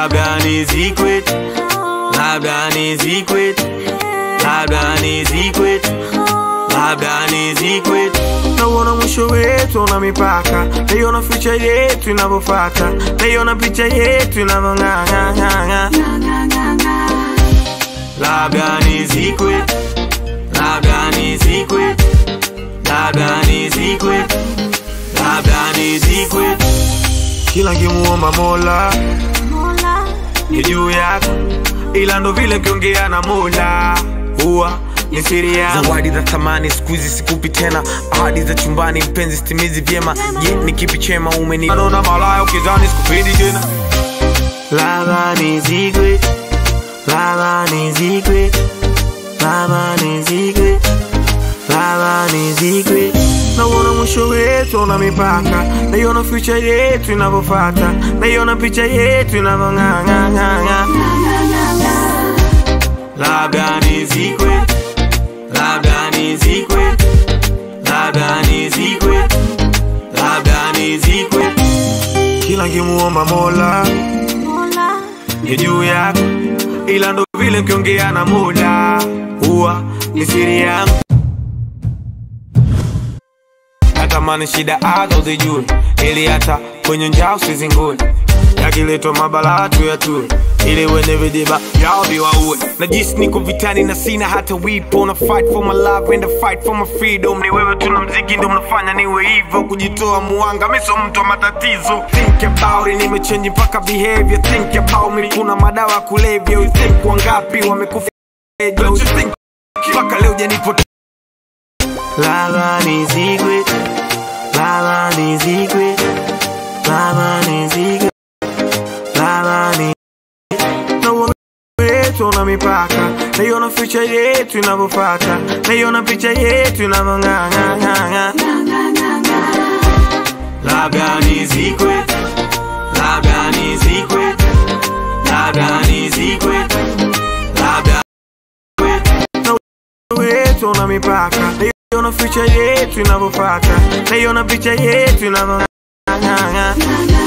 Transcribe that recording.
labda nizikwe labda nizikwe labda nizikwe labda nizikwe nauona mwisho wetu una mipaka naiona ficha yetu inavyofata naiona picha yetu inavyong'ang'ang'ang'a labda nizikwe labda nizikwe labda nizikwe labda nizikwe kila nkimuomba mola ni juu yako ila ndo vile kiongea na mola huwa ni siri yangu zawadi za thamani siku hizi sikupi tena ahadi za chumbani mpenzi stimizi vyema je ni kipi chema umeni naona malaya ukizani sikupendi tena labda nizikwe labda nizikwe labda nizikwe labda nizikwe nauona mwisho wetu una mipaka naiona ficha yetu inavyofata naiona picha yetu inavyong'ang'ang'ang'a labda nizikwe labda nizikwe labda nizikwe labda nizikwe kila nkimuomba mola ni juu yako ila ndo vile nkiongea na mola huwa ni siri yangu natamani shida azo zijue ili hata kwenye njaa usizingue yakiletwa mabala tu ya tue ili wenye vidiba yao viwaue najisi niko vitani na sina hata wipo na fight for my love and a fight for my freedom ni wewe tuna mziki ndo mnafanya niwe hivyo kujitoa muanga miso mtu wa matatizo think about it nimechange mpaka behavior think about me kuna madawa ya kulevya you think wangapi wamekufa Don't you think mpaka leo janipo Lava nizigwe Lava nizigwe Lava nizigwe Lava ni Nauona wetu una mipaka Naiona ficha yetu inavyofata Naiona picha yetu inavyong'ang'ang'ang'a Labda nizikwe Labda nizikwe Labda nizikwe Labda wetu una mipaka naiona ficha yetu inavyofata naiona picha yetu inavyong'ang'ang'a